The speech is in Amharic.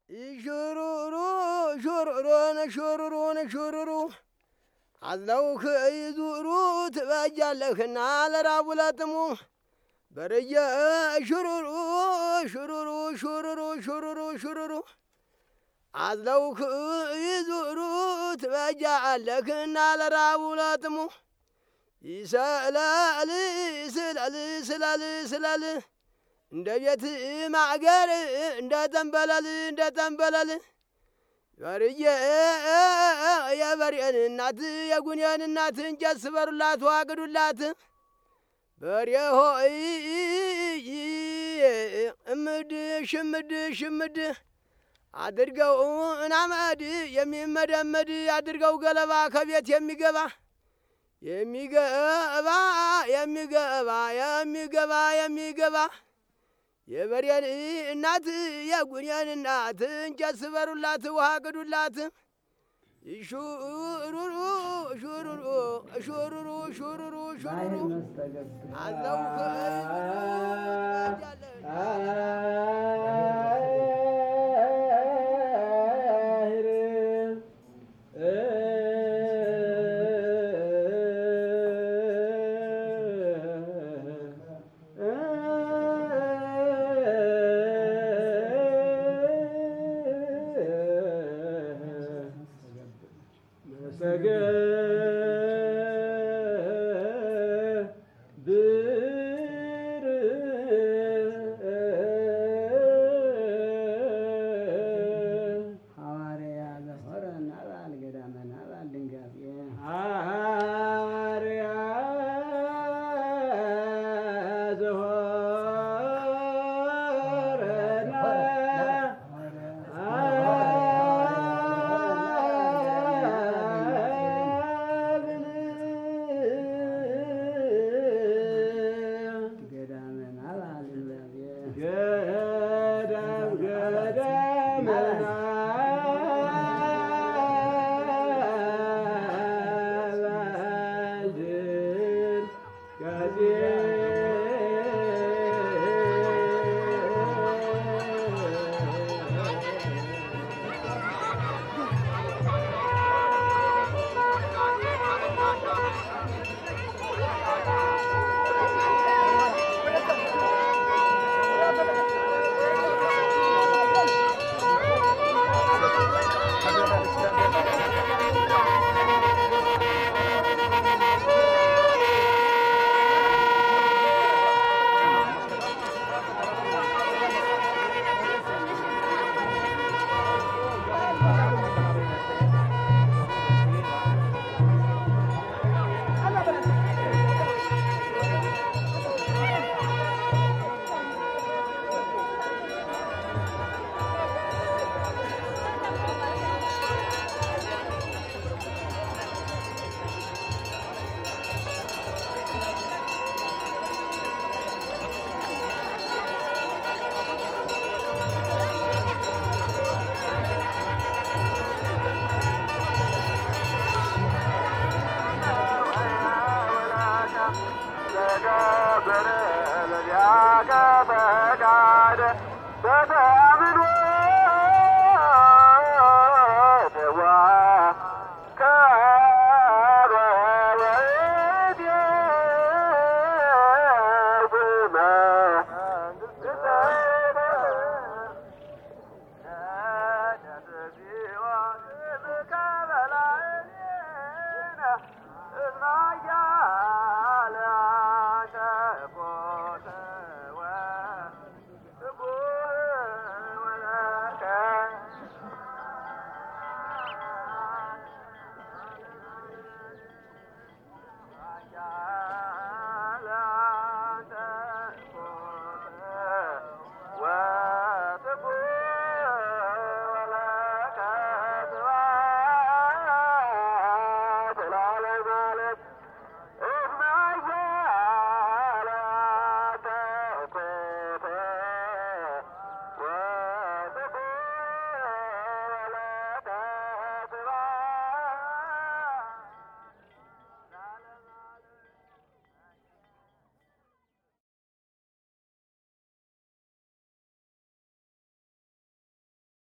ሹሩሩ ሹሩሩን ሹሩሩን ሹሩሩ አዝለውክ ይዙሩ ትበጃለህና ለራቡ ለጥሙ በርየ ሹሩሩ ሹሩሩ ሹሩሩ ሹሩሩ ሹሩሩ አዝለውክ ይዙሩ ትበጃለህና ለራቡ ለጥሙ ይሰላል ስላል ስላል ስላል እንደ ቤት ማገር እንደ ጠንበለል እንደ ጠንበለል በርዬ የበሬን እናት የጉኔን እናት እንጨት ስበሩላት ዋግዱላት በሬ ሆይ እምድ ሽምድ ሽምድ አድርገው እናመድ የሚመደመድ አድርገው ገለባ ከቤት የሚገባ የሚገባ የሚገባ የሚገባ የሚገባ የበሬን እናት የጉኔን እናት እንጨት ስበሩላት ውሃ ቅዱላት ሹሩሩ ሹሩሩ ሹሩሩ ሹሩሩ ሹሩሩ አለው ገዳም ገዳም